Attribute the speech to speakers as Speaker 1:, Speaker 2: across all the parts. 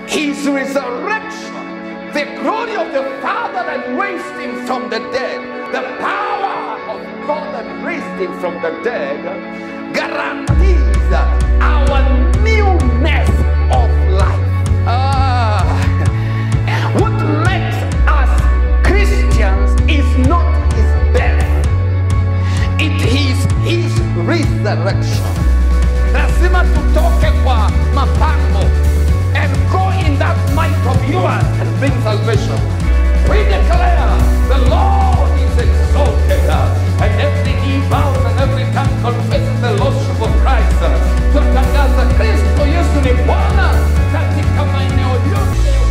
Speaker 1: his resurrection, the glory of the Father that raised him from the dead, the power of God that raised him from the dead, guarantees our newness of life. Ah, what makes us Christians is not his death, it is his resurrection. Lazima tutoke kwa mapango and go in that might of yours and bring salvation. We declare the Lord is exalted and every knee bows and every tongue confesses the Lordship of Christ. Tutangaza Kristo Yesu ni Bwana katika maeneo yote ya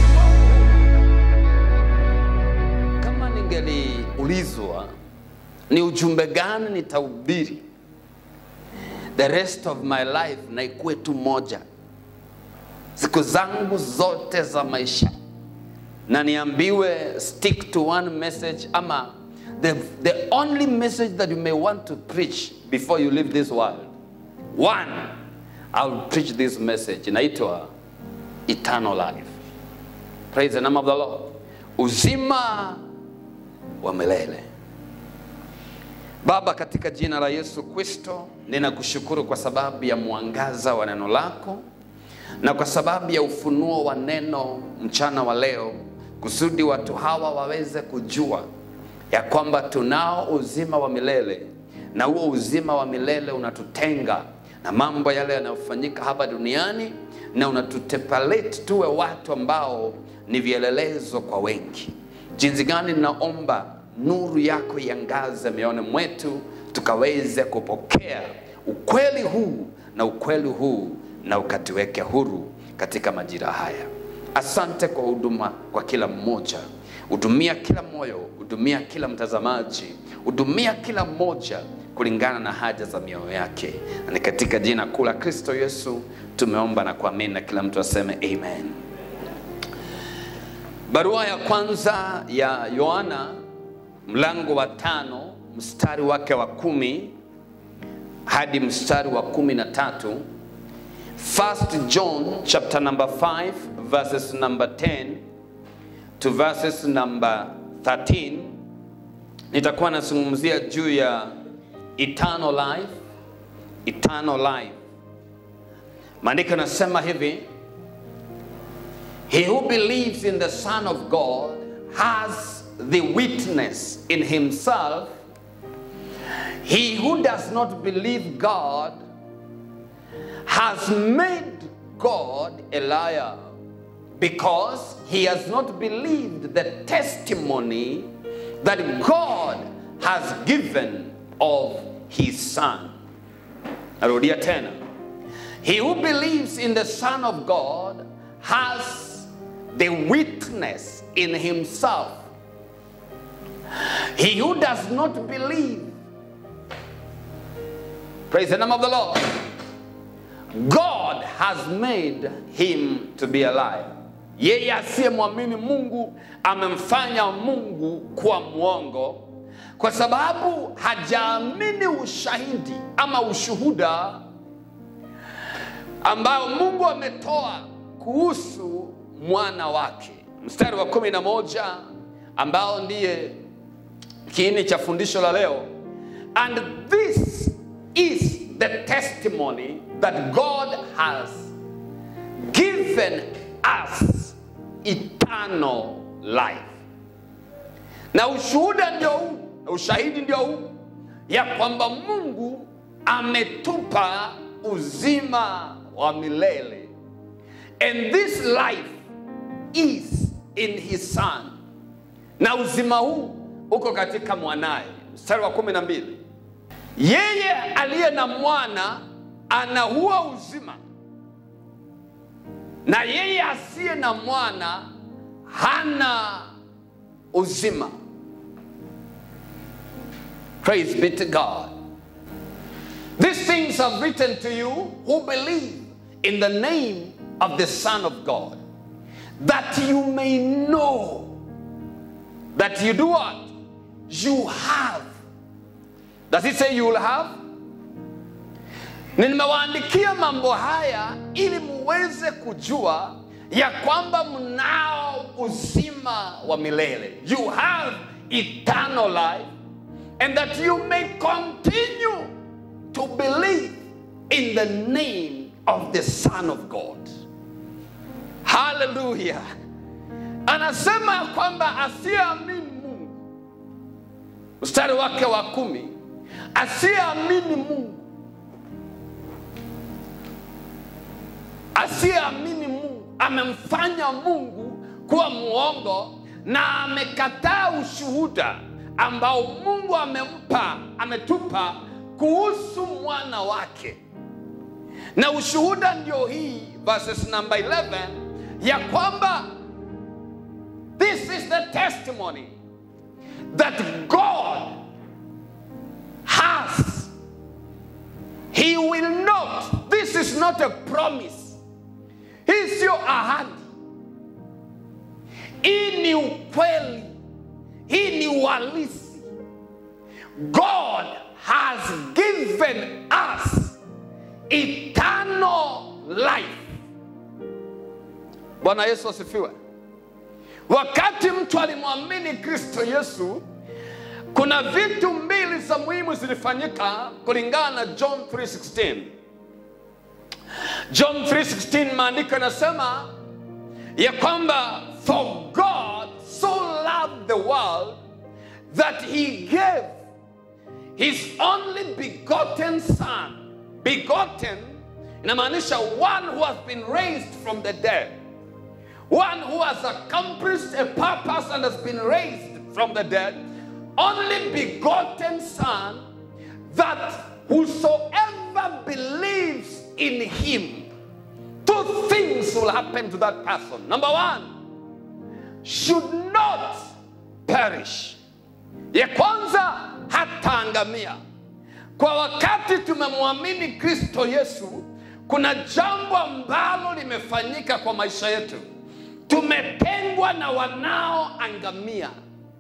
Speaker 1: ulimwengu. Kama ningeliulizwa ni ujumbe gani nitahubiri the rest of my life na ikuwe tu moja siku zangu zote za maisha na niambiwe stick to one message ama the, the only message that you may want to preach before you leave this world one i will preach this message inaitwa eternal life praise the name of the lord uzima wa milele Baba, katika jina la Yesu Kristo, ninakushukuru kwa sababu ya mwangaza wa neno lako na kwa sababu ya ufunuo wa neno mchana wa leo, kusudi watu hawa waweze kujua ya kwamba tunao uzima wa milele, na huo uzima wa milele unatutenga na mambo yale yanayofanyika hapa duniani, na unatutepalete tuwe watu ambao ni vielelezo kwa wengi. Jinsi gani ninaomba nuru yako iangaze mioyoni mwetu tukaweze kupokea ukweli huu na ukweli huu na ukatuweke huru katika majira haya. Asante kwa huduma kwa kila mmoja, hudumia kila moyo, hudumia kila mtazamaji, hudumia kila mmoja kulingana na haja za mioyo yake, na ni katika jina kuu la Kristo Yesu tumeomba na kuamini, na kila mtu aseme amen. Barua ya kwanza ya Yohana mlango wa tano mstari wake wa kumi hadi mstari wa kumi na tatu First John chapter number 5 verses number 10 to verses number 13 nitakuwa nazungumzia juu ya eternal life eternal life maandiko yanasema hivi he who believes in the son of god has the witness in himself. He who does not believe God has made God a liar because he has not believed the testimony that God has given of his Son. Narudia tena. He who believes in the Son of God has the witness in himself. He who does not believe, praise the name of the Lord, God has made him to be a liar. Yeye asiyemwamini Mungu amemfanya Mungu kuwa mwongo kwa sababu hajaamini ushahidi ama ushuhuda ambao Mungu ametoa kuhusu mwana wake. Mstari wa kumi na moja ambao ndiye kiini cha fundisho la leo and this is the testimony that god has given us eternal life na ushuhuda ndio huu na ushahidi ndio huu ya kwamba mungu ametupa uzima wa milele and this life is in his son na uzima huu uko katika mwanaye. Mstari wa kumi na mbili, yeye aliye na mwana ana huo uzima, na yeye asiye na mwana hana uzima. Praise be to God. These things are written to you who believe in the name of the Son of God, that you may know that you do what? You have. Does it say you will have? Nimewaandikia mambo haya ili muweze kujua ya kwamba mnao uzima wa milele you have eternal life and that you may continue to believe in the name of the son of god haleluya anasema ya kwamba asiyeamini mungu mstari wake wa kumi asiyeamini mungu asiyeamini mungu amemfanya mungu kuwa mwongo na amekataa ushuhuda ambao mungu amempa ametupa kuhusu mwana wake na ushuhuda ndio hii verses number 11 ya kwamba this is the testimony that god has he will not this is not a promise hii sio ahadi hii ni ukweli hii ni uhalisi god has given us eternal life bwana yesu asifiwe wakati mtu alimwamini kristo yesu kuna vitu mbili za muhimu zilifanyika kulingana na john 316 john 316 maandiko yanasema ya kwamba for god so loved the world that he gave his only begotten son begotten inamaanisha one who has been raised from the dead one who has accomplished a purpose and has been raised from the dead only begotten son that whosoever believes in him two things will happen to that person number one should not perish ya kwanza hataangamia kwa wakati tumemwamini kristo yesu kuna jambo ambalo limefanyika kwa maisha yetu tumetengwa na wanaoangamia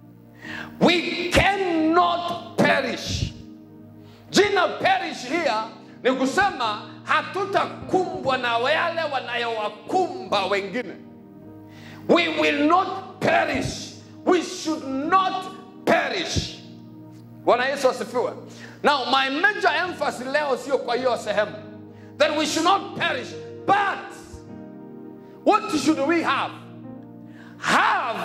Speaker 1: we cannot perish jina perish here ni kusema hatutakumbwa na wale wanayowakumba wengine we will not perish we should not perish bwana yesu asifiwe now my major emphasis leo sio kwa hiyo sehemu that we should not perish but what should we have have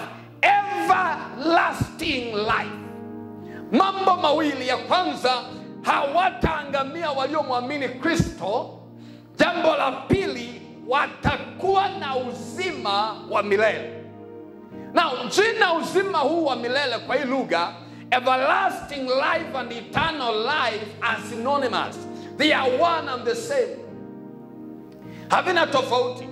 Speaker 1: everlasting life mambo mawili ya kwanza hawataangamia waliomwamini kristo jambo la pili watakuwa na uzima wa milele now jina uzima huu wa milele kwa hii lugha everlasting life and eternal life are synonymous they are one and the same havina tofauti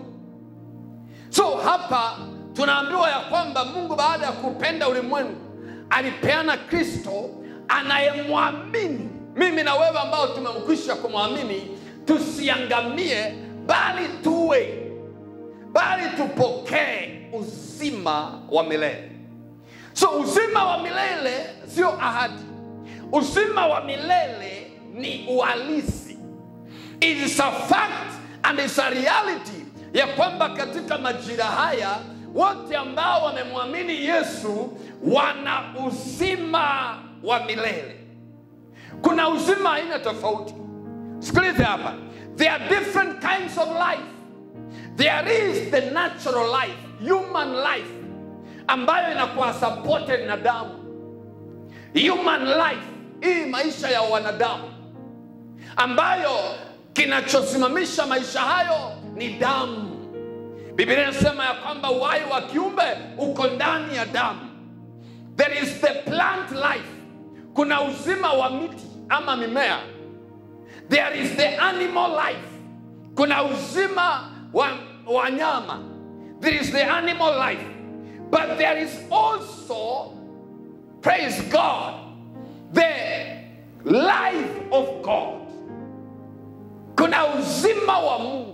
Speaker 1: so hapa tunaambiwa ya kwamba mungu baada ya kupenda ulimwengu alipeana kristo anayemwamini mimi na wewe ambao tumemkwisha kumwamini tusiangamie bali tuwe bali tupokee uzima wa milele so uzima wa milele sio ahadi uzima wa milele ni uhalisi it is a fact and it's a reality ya kwamba katika majira haya wote ambao wamemwamini yesu wana uzima wa milele kuna uzima aina tofauti sikilize hapa there are different kinds of life there is the natural life human life ambayo inakuwa supported na damu human life hii maisha ya wanadamu ambayo kinachosimamisha maisha hayo ni damu biblia inasema ya kwamba uhai wa kiumbe uko ndani ya damu there is the plant life kuna uzima wa miti ama mimea there is the animal life kuna uzima wa wanyama there is the animal life but there is also praise god the life of god kuna uzima wa mungu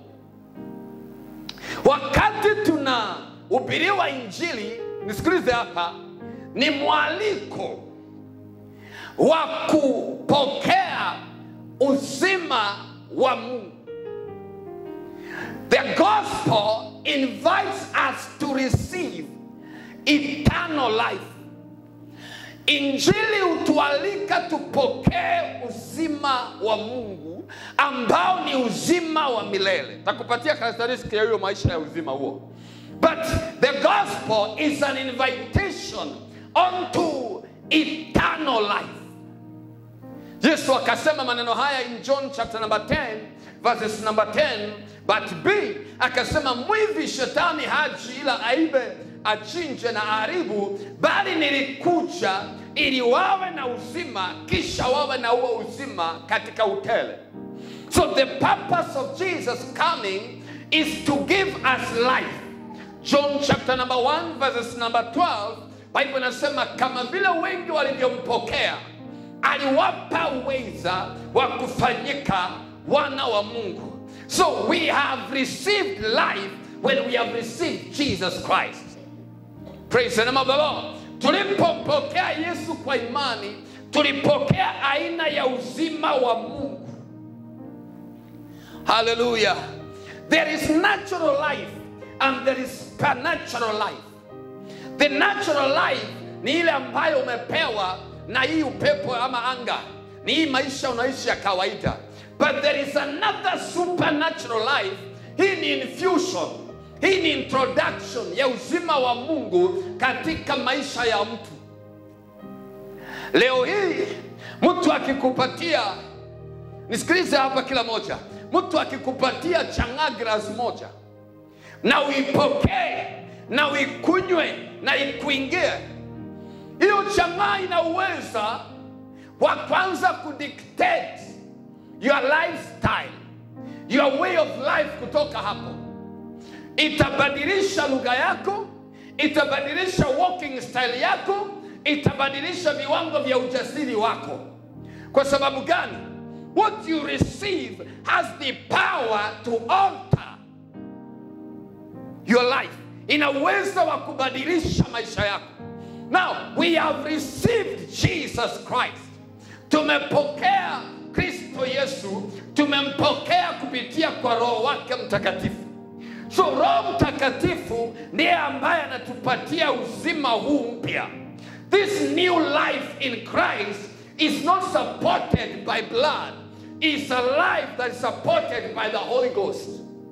Speaker 1: wakati tunahubiriwa injili nisikilize hapa ni mwaliko wa kupokea uzima wa mungu the gospel invites us to receive eternal life. Injili hutualika tupokee uzima wa Mungu ambao ni uzima wa milele. Takupatia characteristic ya hiyo maisha ya uzima huo. But the gospel is an invitation unto eternal life. Yesu akasema maneno haya in John chapter number 10 verses number 10 but B akasema mwivi shetani haji ila aibe achinje na aharibu, bali nilikuja ili wawe na uzima, kisha wawe na huo uzima katika utele. So the purpose of Jesus coming is to give us life. John chapter number 1 verses number 12, Bible inasema kama vile wengi walivyompokea aliwapa uweza wa kufanyika wana wa Mungu. So we have received life when we have received Jesus Christ. Praise the name of the Lord. Tulipompokea Yesu kwa imani, tulipokea aina ya uzima wa Mungu. Hallelujah. There is natural life and there is supernatural life. The natural life ni ile ambayo umepewa na hii upepo ama anga, ni hii maisha unaishi ya kawaida. But there is another supernatural life. Hii ni infusion, hii ni introduction ya uzima wa Mungu katika maisha ya mtu. Leo hii mtu akikupatia, nisikilize hapa kila moja, mtu akikupatia chang'aa glasi moja na uipokee na uikunywe na ikuingie, hiyo chang'aa ina uweza wa kwanza kudictate your lifestyle, your way of life. Kutoka hapo itabadilisha lugha yako, itabadilisha walking style yako, itabadilisha viwango vya ujasiri wako. Kwa sababu gani? What you receive has the power to alter your life, ina uwezo wa kubadilisha maisha yako. Now we have received Jesus Christ, tumepokea Kristo Yesu, tumempokea kupitia kwa Roho wake Mtakatifu. So Roho Mtakatifu ndiye ambaye anatupatia uzima huu mpya. This new life in Christ is not supported by blood. It's a life that is supported by the Holy Ghost.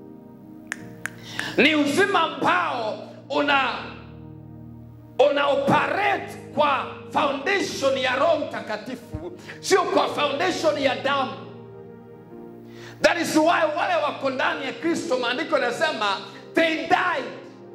Speaker 1: Ni uzima ambao una una operate kwa foundation ya Roho Mtakatifu, sio kwa foundation ya damu. That is why wale wako ndani ya Kristo, maandiko yanasema they died.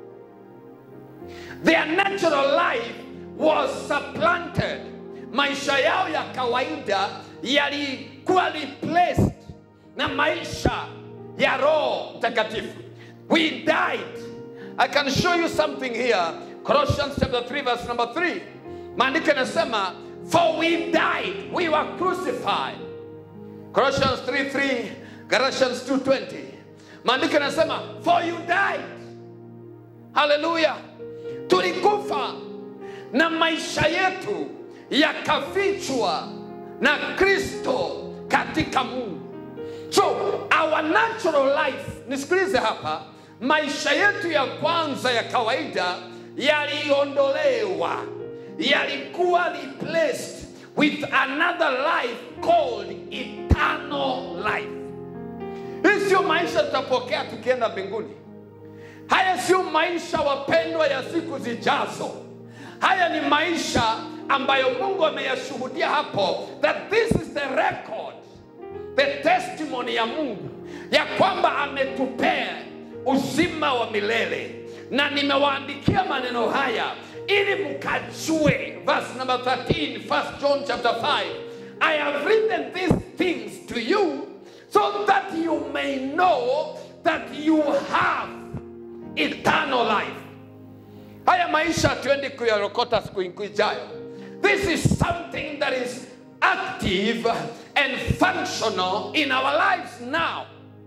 Speaker 1: Their natural life was supplanted. Maisha yao ya kawaida yalikuwa replaced na maisha ya Roho Mtakatifu. We died. I can show you something here. Colossians chapter 3 verse number 3. Maandiko yanasema for we died, we were crucified. Colossians 3 3, Galatians 2:20. Maandiko yanasema for you died. Haleluya. Tulikufa na maisha yetu yakafichwa na Kristo katika Mungu. So our natural life, nisikilize hapa, maisha yetu ya kwanza ya kawaida yaliondolewa, yalikuwa replaced with another life called eternal life. Hii sio maisha tutapokea tukienda mbinguni. Haya sio maisha wapendwa ya siku zijazo. Haya ni maisha ambayo Mungu ameyashuhudia hapo, that this is the record, the testimony ya Mungu ya kwamba ametupea uzima wa milele, na nimewaandikia maneno haya ili mkajue. Verse number 13, 1 John chapter 5, I have written these things to you so that you may know that you have eternal life. Haya maisha hatuendi kuyarokota siku ijayo. This is something that is active and functional in our lives now.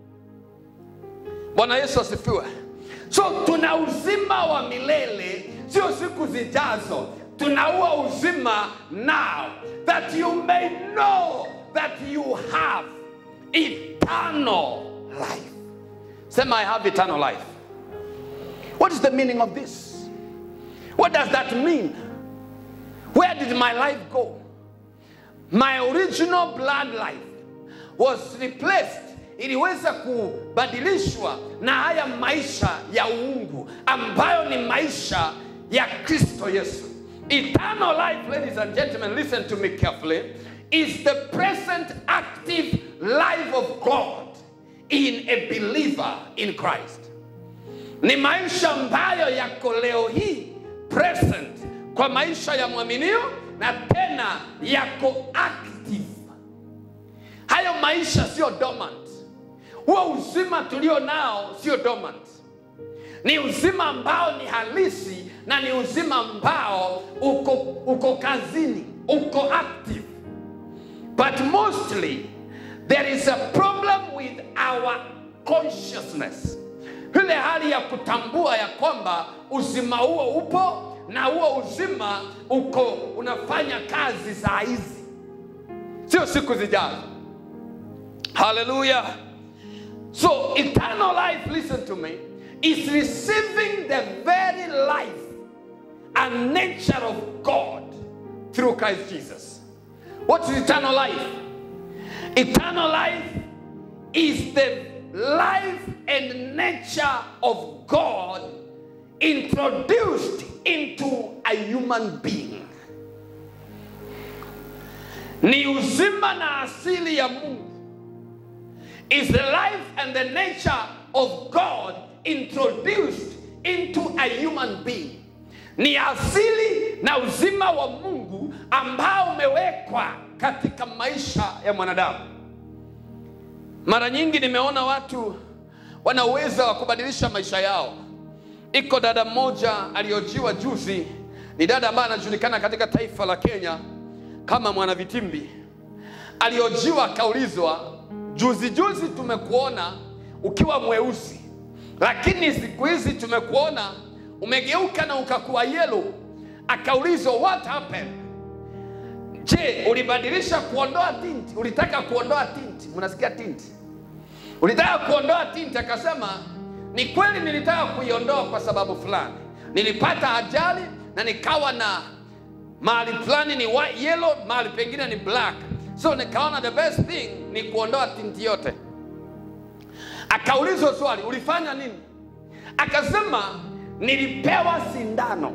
Speaker 1: Bwana Yesu asifiwe. So tuna uzima wa milele, sio siku zijazo. Tunaua uzima now, that you may know that you have eternal life. Sema I have eternal life. what is the meaning of this what does that mean where did my life go my original blood life was replaced iliweza kubadilishwa na haya maisha ya uungu ambayo ni maisha ya kristo yesu eternal life ladies and gentlemen listen to me carefully is the present active life of god in a believer in christ ni maisha ambayo yako leo hii present kwa maisha ya mwaminio na tena yako active hayo maisha sio dormant huo uzima tulio nao sio dormant ni uzima ambao ni halisi na ni uzima ambao uko, uko kazini uko active but mostly there is a problem with our consciousness ile hali ya kutambua ya kwamba uzima huo upo na huo uzima uko unafanya kazi saa hizi sio siku zijazo haleluya so eternal life listen to me is receiving the very life and nature of god through christ jesus what is eternal life eternal life is the life and nature of god introduced into a human being ni uzima na asili ya mungu is the life and the nature of god introduced into a human being ni asili na uzima wa mungu ambao umewekwa katika maisha ya mwanadamu mara nyingi nimeona watu wana uwezo wa kubadilisha maisha yao iko dada mmoja aliyojiwa juzi ni dada ambaye anajulikana katika taifa la kenya kama mwanavitimbi aliojiwa akaulizwa juzi juzi tumekuona ukiwa mweusi lakini siku hizi tumekuona umegeuka na ukakuwa yelo akaulizwa what happened je ulibadilisha kuondoa tinti ulitaka kuondoa tinti mnasikia tinti ulitaka kuondoa tinti akasema ni kweli nilitaka kuiondoa kwa sababu fulani nilipata ajali na nikawa na mahali fulani ni white, yellow mahali pengine ni black so nikaona the best thing ni kuondoa tinti yote akaulizwa swali ulifanya nini akasema nilipewa sindano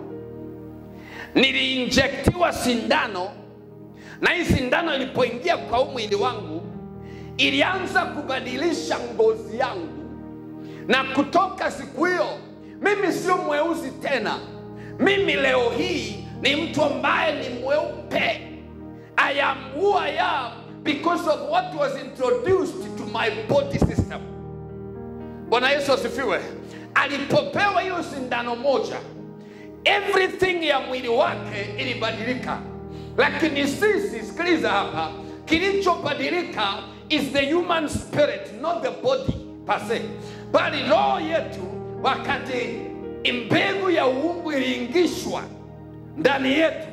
Speaker 1: niliinjektiwa sindano na hii sindano ilipoingia kwa huu mwili wangu ilianza kubadilisha ngozi yangu na kutoka siku hiyo mimi sio mweusi tena mimi leo hii ni mtu ambaye ni mweupe i am who i am because of what was introduced to my body system bwana yesu asifiwe alipopewa hiyo sindano moja everything ya mwili wake ilibadilika lakini sisi sikiliza hapa kilichobadilika is the human spirit not the body per se bali roho yetu wakati mbegu ya uungu iliingishwa ndani yetu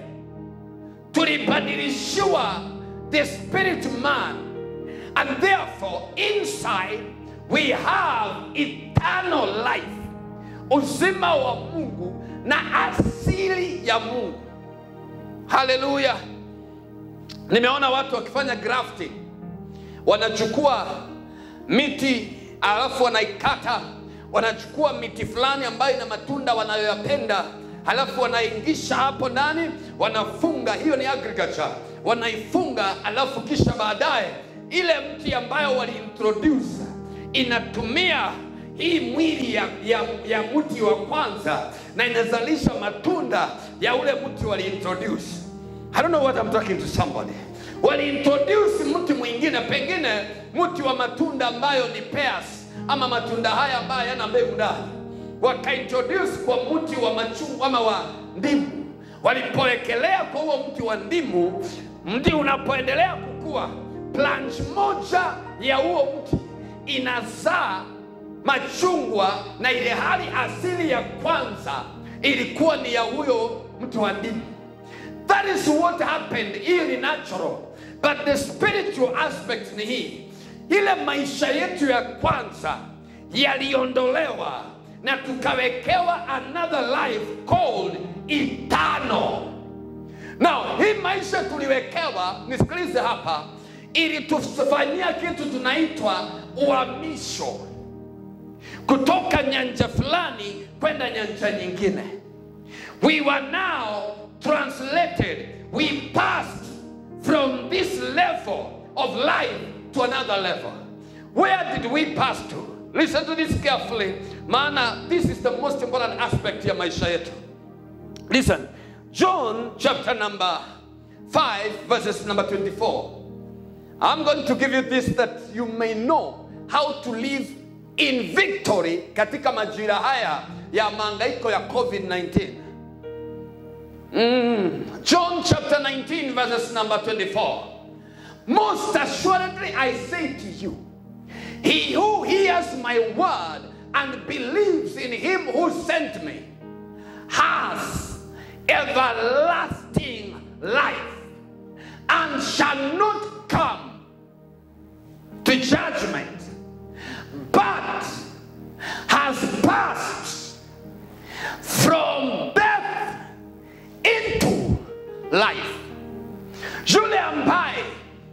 Speaker 1: tulibadilishiwa the spirit man and therefore inside we have eternal life uzima wa mungu na asili ya mungu haleluya nimeona watu wakifanya grafting wanachukua miti alafu wanaikata wanachukua miti fulani ambayo ina matunda wanayoyapenda halafu wanaingisha hapo ndani wanafunga hiyo ni agriculture wanaifunga alafu kisha baadaye ile mti ambayo waliintroduce inatumia hii mwili ya, ya, ya mti wa kwanza na inazalisha matunda ya ule mti waliintroduce I don't know what I'm talking to somebody waliintroduce mti mwingine pengine mti wa matunda ambayo ni pears ama matunda haya ambayo yana mbegu ndani wakaintroduce kwa mti wa machungwa ama wa ndimu walipowekelea kwa huo mti wa ndimu mti unapoendelea kukua branch moja ya huo mti inazaa machungwa na ile hali asili ya kwanza ilikuwa ni ya huyo mti wa ndimu that is what happened hii ni natural but the spiritual aspect ni hii ile maisha yetu ya kwanza yaliondolewa na tukawekewa another life called eternal now hii maisha tuliwekewa nisikilize hapa ili tufanyia kitu tunaitwa uhamisho kutoka nyanja fulani kwenda nyanja nyingine we were now translated we passed from this level of life to another level where did we pass to listen to this carefully maana this is the most important aspect ya maisha yetu listen john chapter number 5 verses number 24 i'm going to give you this that you may know how to live in victory katika majira haya ya maangaiko ya covid-19 Mm. John chapter 19, verses number 24. Most assuredly, I say to you, he who hears my word and believes in him who sent me has everlasting life and shall not come to judgment, but has passed from death into life. Yule ambaye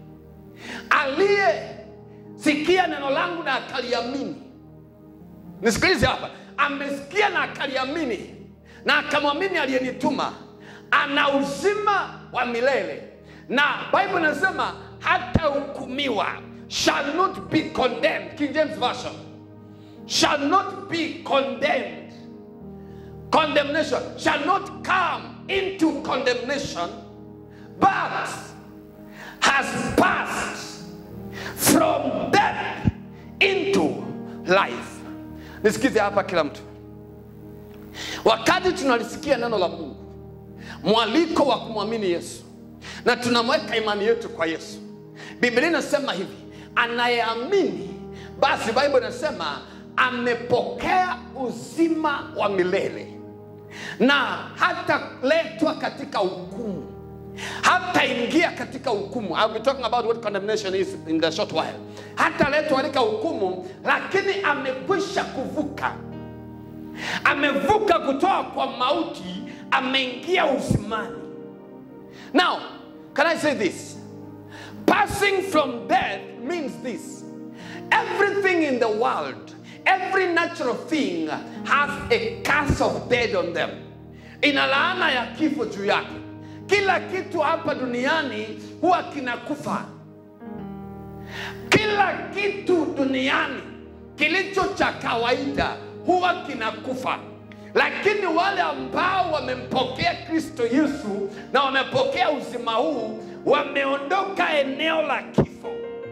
Speaker 1: aliyesikia neno langu na akaliamini, nisikilize hapa, amesikia na akaliamini na akamwamini aliyenituma, ana uzima wa milele, na Bible inasema hatahukumiwa, shall not be condemned. King James Version, shall not be condemned condemnation shall not come into condemnation, but has passed from death into life. Nisikize hapa kila mtu, wakati tunalisikia neno la Mungu, mwaliko wa kumwamini Yesu na tunamweka imani yetu kwa Yesu, Biblia inasema hivi, anayeamini basi, Bible inasema amepokea uzima wa milele na hataletwa katika hukumu hataingia katika hukumu I'll be talking about what condemnation is in the short while hataletwa katika hukumu lakini amekwisha kuvuka amevuka kutoka kwa mauti ameingia uzimani now can i say this passing from death means this everything in the world every natural thing has a curse of death on them ina laana ya kifo juu yake kila kitu hapa duniani huwa kinakufa kila kitu duniani kilicho cha kawaida huwa kinakufa lakini wale ambao wamempokea kristo yesu na wamepokea uzima huu wameondoka eneo la kifo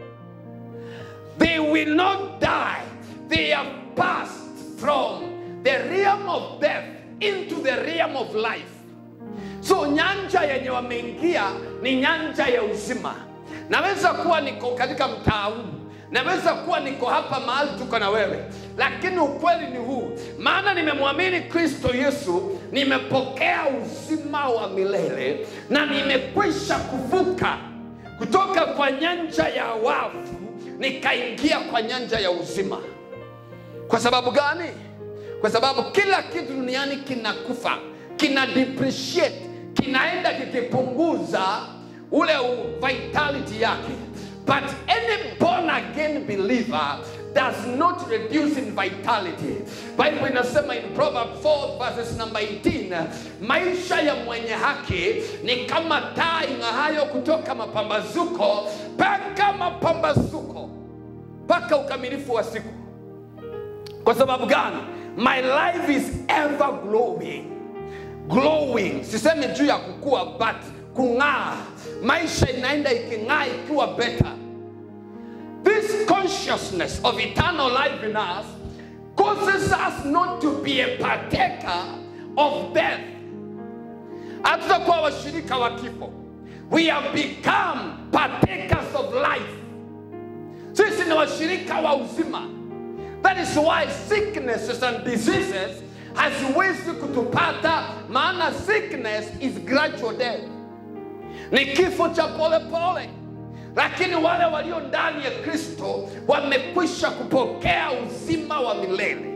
Speaker 1: they will not die they have passed from the realm of death into the realm of life so nyanja yenye wameingia ni nyanja ya uzima naweza kuwa niko katika mtaa huu naweza kuwa niko hapa mahali tuko na wewe lakini ukweli ni huu maana nimemwamini kristo yesu nimepokea uzima wa milele na nimekwisha kuvuka kutoka kwa nyanja ya wafu nikaingia kwa nyanja ya uzima kwa sababu gani kwa sababu kila kitu duniani kinakufa kina depreciate kinaenda kikipunguza ule u- vitality yake but any born again believer does not reduce in vitality bible inasema in proverb 4 verses number 18 maisha ya mwenye haki ni kama taa ing'ahayo kutoka mapambazuko mpaka mapambazuko mpaka ukamilifu wa siku kwa sababu gani my life is ever glowing glowing sisemi juu ya kukua but kung'aa maisha inaenda iking'aa ikiwa better this consciousness of eternal life in us causes us not to be a partaker of death hatutakuwa washirika wa kifo we have become partakers of life sisi ni washirika wa uzima that is why sicknesses and diseases haziwezi kutupata maana sickness is gradual death ni kifo cha polepole pole. lakini wale walio ndani ya kristo wamekwisha kupokea uzima wa milele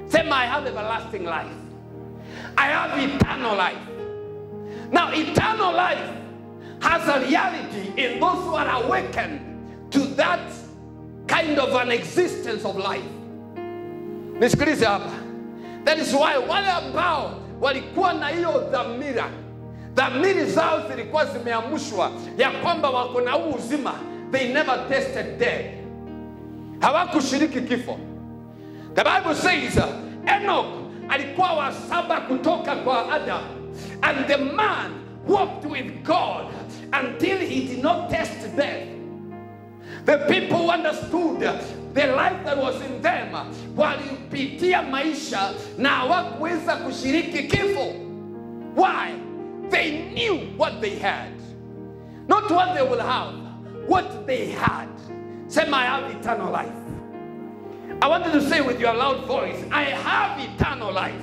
Speaker 1: Sema, I have everlasting life. I have eternal life. Now, eternal life has a reality in those who are awakened to that kind of an existence of life. Nisikilize hapa. That is why wale ambao walikuwa na hiyo dhamira, dhamiri zao zilikuwa zimeamushwa ya kwamba wako na huu uzima, they never tasted death, hawakushiriki kifo. The Bible says uh, Enoch alikuwa wa saba kutoka kwa Adam and the man walked with God until he did not taste death. The people who understood the life that was in them walipitia maisha na hawakuweza kushiriki kifo. Why? They knew what they had. Not what they will have, what they had. Sema, I have eternal life. I want you to say with your loud voice, I have eternal life.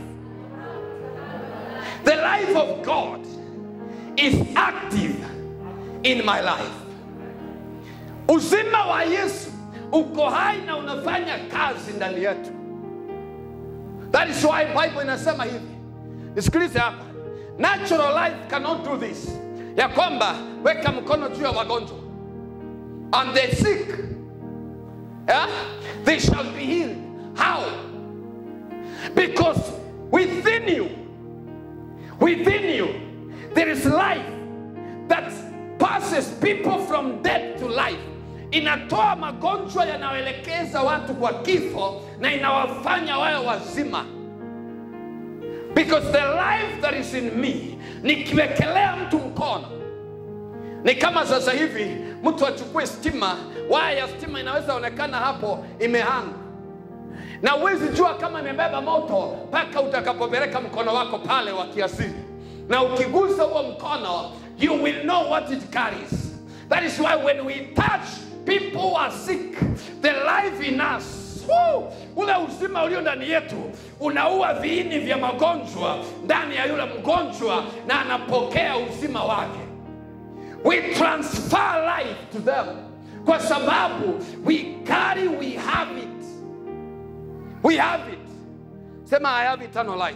Speaker 1: The life of God is active in my life. Uzima wa Yesu uko hai na unafanya kazi ndani yetu. That is why Bible inasema hivi. Nisikilize hapa. Natural life cannot do this. Ya kwamba weka mkono juu ya wagonjwa. And the sick yeah, they shall be healed. How? Because within you, within you, there is life that passes people from death to life. Inatoa magonjwa yanayoelekeza watu kwa kifo na inawafanya wawe wazima. Because the life that is in me, nikiwekelea mtu mkono ni kama sasa hivi mtu achukue stima, waya ya stima inaweza onekana hapo imehanga, na huwezi jua kama imebeba moto mpaka utakapopeleka mkono wako pale wa kiasili, na ukigusa huo mkono, you will know what it carries. That is why when we touch people who are sick, the life in us Woo! ule uzima ulio ndani yetu unaua viini vya magonjwa ndani ya yule mgonjwa na anapokea uzima wake we transfer life to them kwa sababu we carry we have it we have it sema i have eternal life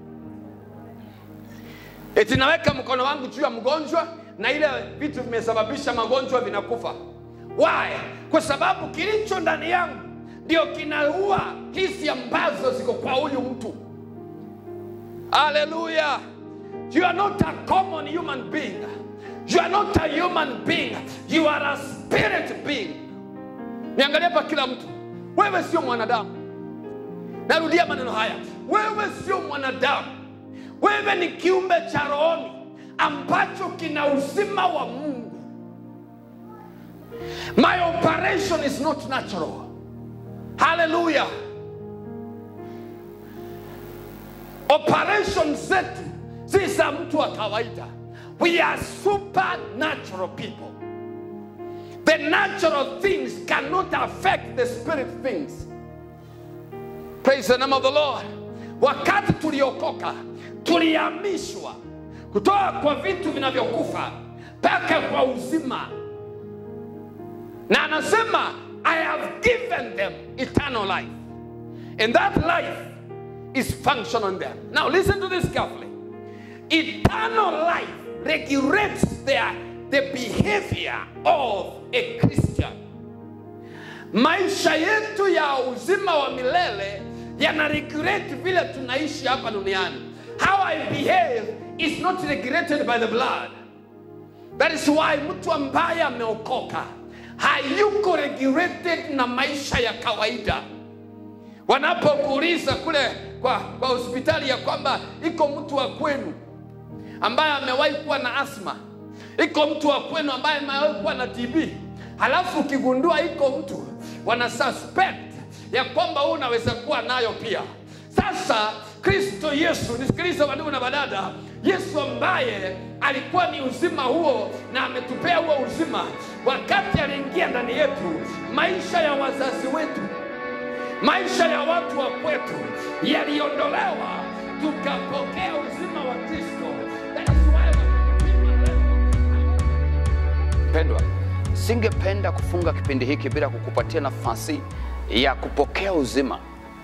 Speaker 1: eti naweka mkono wangu juu ya mgonjwa na ile vitu vimesababisha magonjwa vinakufa why kwa sababu kilicho ndani yangu ndio kinaua hisi ambazo ziko kwa huyu mtu haleluya you are not a common human being You are not a human being. You are a spirit being. Niangalie hapa kila mtu. Wewe sio mwanadamu. Narudia maneno haya. Wewe sio mwanadamu. Wewe ni kiumbe cha rohoni ambacho kina uzima wa Mungu. My operation is not natural. Hallelujah. Operation zetu si za mtu wa kawaida. We are supernatural people. The natural things cannot affect the spirit things. Praise the name of the Lord. Wakati tuliokoka, tulihamishwa kutoka kwa vitu vinavyokufa mpaka kwa uzima, na anasema I have given them eternal life, and that life is functional in them. Now listen to this carefully. Eternal life regulates their, the behavior of a Christian. Maisha yetu ya uzima wa milele yana regulate vile tunaishi hapa duniani. How I behave is not regulated by the blood. That is why mtu ambaye ameokoka hayuko regulated na maisha ya kawaida. Wanapokuuliza kule kwa, kwa hospitali ya kwamba iko mtu wa kwenu ambaye amewahi kuwa na asma, iko mtu wa kwenu ambaye amewahi kuwa na TB, halafu ukigundua iko mtu wana suspect ya kwamba huu unaweza kuwa nayo pia. Sasa Kristo Yesu, nisikilize wandugu na badada, Yesu ambaye alikuwa ni uzima huo na ametupea huo uzima, wakati aliingia ndani yetu, maisha ya wazazi wetu, maisha ya watu wa kwetu yaliondolewa, tukapokea uzima wa Kristo. That is why wakipima leo
Speaker 2: Pendwa, singependa kufunga kipindi hiki bila kukupatia nafasi ya kupokea uzima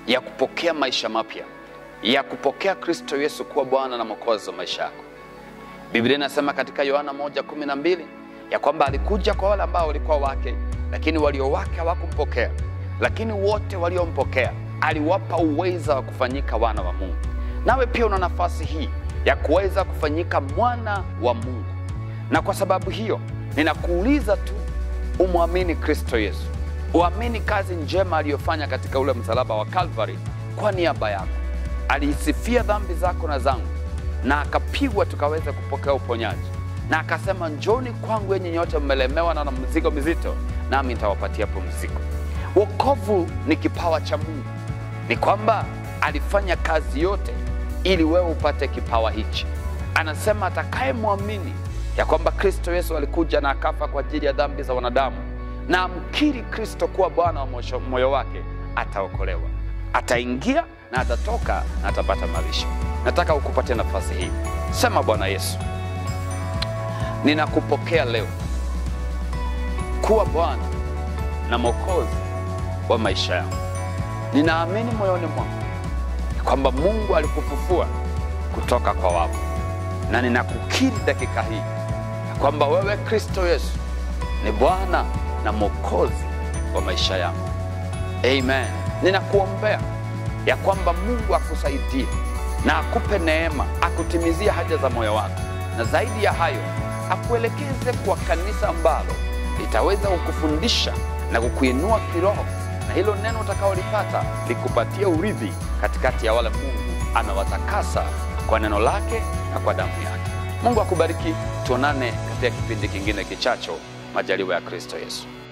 Speaker 1: ya kupokea maisha mapya, ya kupokea Kristo Yesu kuwa Bwana na Mwokozi wa maisha yako. Biblia inasema katika Yohana 1:12 ya kwamba alikuja kwa wale ambao walikuwa wake, lakini walio wake hawakumpokea. Lakini wote waliompokea aliwapa uweza wa kufanyika wana wa Mungu. Nawe pia una nafasi hii ya kuweza kufanyika mwana wa Mungu, na kwa sababu hiyo ninakuuliza tu umwamini Kristo Yesu, uamini kazi njema aliyofanya katika ule msalaba wa Kalvari kwa niaba yako. Aliisifia dhambi zako na zangu na akapigwa tukaweza kupokea uponyaji, na akasema njoni kwangu yenye nyote mmelemewa na na mzigo mizito, nami nitawapatia pumziko. Wokovu ni kipawa cha Mungu, ni kwamba alifanya kazi yote ili wewe upate kipawa hichi. Anasema atakayemwamini ya kwamba Kristo Yesu alikuja na akafa kwa ajili ya dhambi za wanadamu na amkiri Kristo kuwa Bwana wa mosho- moyo wake ataokolewa, ataingia na atatoka na atapata malisho. Nataka ukupatie nafasi hii, sema Bwana Yesu, ninakupokea leo kuwa Bwana na Mwokozi wa maisha yangu. Ninaamini moyoni mwangu ya kwamba Mungu alikufufua kutoka kwa wafu, na ninakukiri dakika hii ya kwamba wewe Kristo Yesu ni Bwana na Mwokozi wa maisha yangu. Amen. Ninakuombea ya kwamba Mungu akusaidie na akupe neema, akutimizie haja za moyo wako, na zaidi ya hayo akuelekeze kwa kanisa ambalo litaweza kukufundisha na kukuinua kiroho, na hilo neno utakaolipata likupatia urithi katikati ya wale Mungu amewatakasa kwa neno lake na kwa damu yake. Mungu akubariki. Tuonane katika kipindi kingine kichacho, majaliwa ya Kristo Yesu.